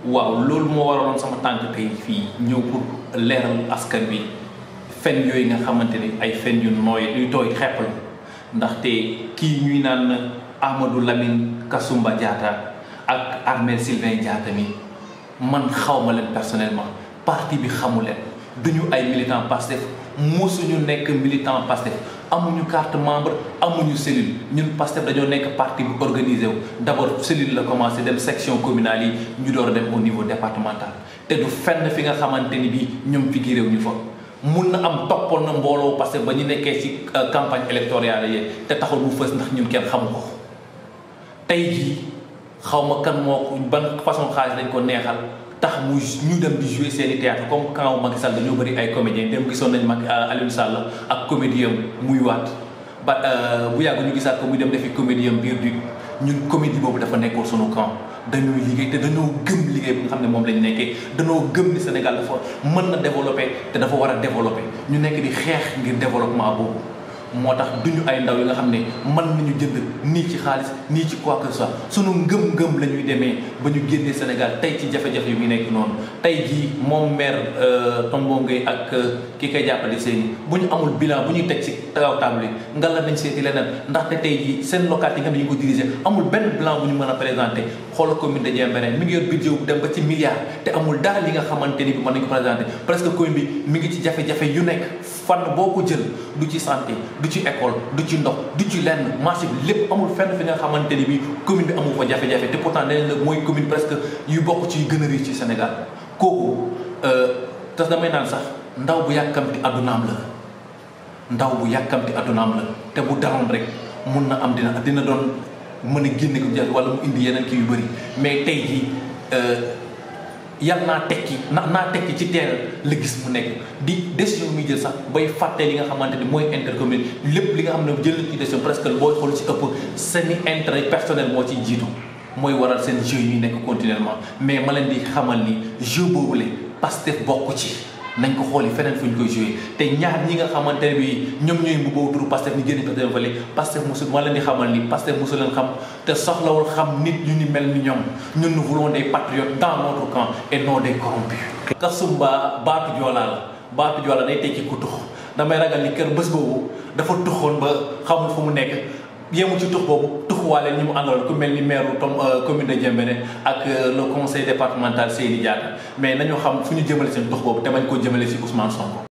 waaw loolu moo waraloon sama tànk tey fii ñëw pour leeral askan bi fen yooyu nga xamante ni ay fen yu nooy yu tooy xepp la ndaxte kii ñuy naan Amadou Lamine Kasumba Diatta ak Armel Sylvain Diatta mi man xawma leen personnellement parti bi xamu leen duñu ay militant Pastef mosuñu nekk militant Pastef amuñu carte membre amuñu cellule ñun Pastef dañoo nekk parti bu organisé wu d'abord cellule la commencé dem section communale yi ñu door a dem au niveau départemental te du fenn fi nga xamante ni bii ñoom fi giréew ñu fa mun na am toppoon na mbooloo parce que ba ñu nekkee ci campagne électorale yi te taxul mu fës ndax ñun kenn xamu ko tey jii xaw ma kan moo ko ban façon xaalis dañ ko neexal tax mu ñu dem di jouer seeni théâtre comme quand Macky Sall dañoo bëri ay comédiens dem gisoon nañ Macky Aliou Sall ak comédien muy waat ba bu yàgg ñu gisaat ko muy dem defi comédien biir du ñun comédie boobu dafa nekkoon sunu camp dañuy liggéey te dañoo gëm liggéey bi nga xam ne moom lañ nekkee dañoo gëm ni Sénégal dafa mën na développer te dafa war a développer ñu nekk di xeex ngir développement boobu moo tax duñu ay ndaw yi nga xam ne mën nañu jënd nii ci xaalis nii ci quoi que ce soit sunu ngëm-ngëm la ñuy demee ba ñu génnee Sénégal tey ci jafe-jafe yu muy nekk noonu tey jii moom maire Tombo Gueye ak ki koy jàppale seeni bu ñu amul bilan bu ñuy teg ci taw table yi nga la nañ seeti leneen ndaxte tey jii seen localité yi nga xam ne ñu ko diriger amul benn bilan bu ñu mën a présenter xoolal commune de Diembéring mi ngi yor budget bu dem ba ci milliard te amul dara li nga xamante ni bi mën nañu ko présenter presque commune bi mi ngi ci jafe-jafe yu nekk fànn boo ko jël du ci santé du ci école du ci ndox du ci lenn marché bi lépp amul fenn fi nga xamante ni bi commune bi amul fa jafe-jafe te pourtant nee la mooy commune presque yu bokk ci gën a riche ci Sénégal kooku te damay naan sax ndaw bu yàkkamti addunaam la ndaw bu yàkkamti addunaam la te bu daroon rek mun na am dina dina doon mën a génne ko jar wala mu indi yeneen kii yu bëri mais tey jii yàlla naa tekki na naa tekki ci teel la gis mu nekk di décision muy jël sax bay fàtte li nga xamante ni mooy intercommune lépp li nga xam ne jël ci décision presque booy xool ci ëpp seeni intérêt personnel moo ci jiitu mooy waral seen jeu yi nekk continuellement mais ma leen di xamal ni jeu boobule Pastef bokk ci nañ ko xooli feneen fu ñu koy joué te ñaar ñi nga xamante ne bi ñoom ñooy mbubboo turu Pastef ni génn Pastef fële Pastef mosul ma leen di xamal ni Pastef mosul leen xam te soxlawul xam nit ñu ni mel ni ñoom ñun nous voulons des patriotes dans notre camp et non des corrompus Kasumba baatu joolaa la baatu joolaa day tekki ku tux damay ragal ni kër bés boobu dafa tuxoon ba xamul fu mu nekk yemu ci tux boobu tuxuwaale ñi mu àndaloon ku mel ni maire tom commune de Diembéring ak le conseil départemental Seydi Diatta mais nañu xam fu ñu jëmale seen tux boobu te bañ koo jëmale ci Ousmane Sonko